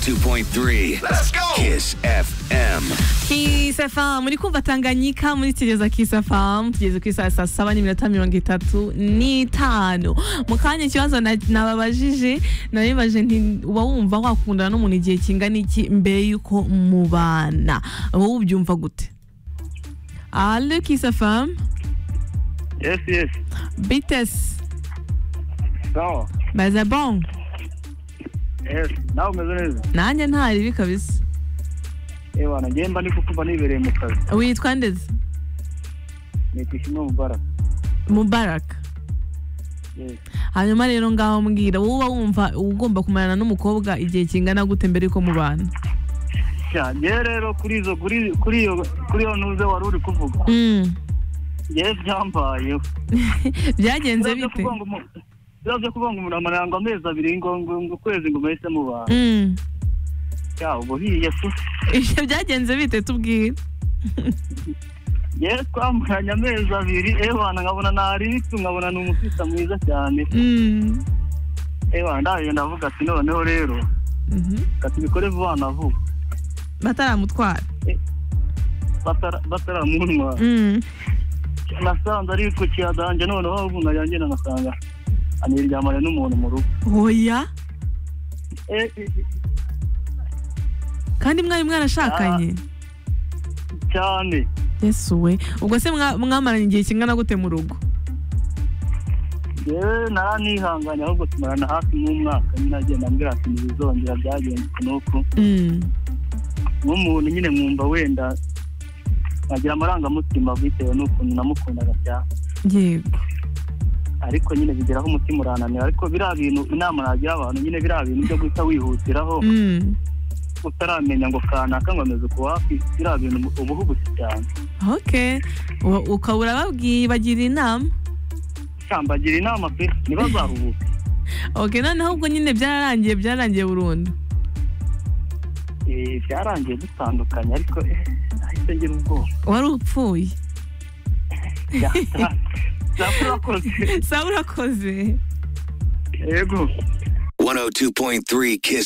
101.3 Let's go! Kiss FM. Kiss FM muri kumva Tanganyika muri Kireza Kiss FM tugeze ku isaha saa saba n'iminota mirongo itatu n'itanu mu kanya ikibazo na- nababajije nabibaje nti uba wumva wakundana n'umuntu igihe kingana iki mbere y'uko mubana wowe ubyumva gute Allo Kiss FM Yes, yes. Bites Sawa. baza bon Yes. Nawe umeze neza? nanjye ntari bibi kabisa Eh bana, njye mba ndi kukumva nibereye mu kazi. witwa ndetse Nitwa Ishimwe Mubarak. Mubarak Yes. hanyuma rero ngaho mbwira wowe uba wumva ugomba kumarana n'umukobwa igihe kingana gute mbere yuko mubana Ya, njye rero kuri izo kuri kuri iyo kuri iyo ntuze wari uri kuvuga. Mm. Njye byambayeho. byagenze Biba byo bite kuvuga ngo umu- biba byo kuvuga ngo umuntu amara ngo amezi abiri ngo ngo ngo ukwezi ngo mubahise mubana. Mm. Ya, ubu hiye tu. Ibyo byagenze bite tubwire Njye twamaranye amezi abiri, eh bana nkabona naritse, nkabona ni umukristo mwiza cyane. Mm. Eh bana, ndaje ndavuga ati noneho rero, Mhm. kati bikore vuba na vuba. bataramutwara Batara bataramunwa. Mm. nasanze ari ku kiyadange noneho umuntu yanjye nagasanga aniryamanye n'umuntu mu rugo oya Eh, eh, eh, kandi mwari mwarashakanye cyane yesu we ubwo se mwa- mwamaranye igihe kingana gute mu rugo yewe naranihanganye ahubwo tumarana hafi nk'umwaka nyine agenda ambwira ati ntibizongera byagenze nuko Mm. nk'umuntu nyine mwumva wenda nkagira amarangamutima bitewe n'ukuntu namukundaga cyane yego ariko nyine bigeraho umutima urananira ariko biriya bintu inama nagira abantu nyine biriya bintu byo guhita wihutiraho Mm. utaramenya ngo kanaka ngo ameze ku wapi biriya bintu uba uhubuze cyane okay Wa- ukaba urababwibagira inama bagira inama pe ntibazaruhuke okay noneho ubwo nyine byararangiye byararangiye burundu Eh, byarangiye dutandukanye ariko eh, nahise ngira ubwoba wari upfuye Ya, sa- sa- urakoze sawa urakoze yego 102.3 Kiss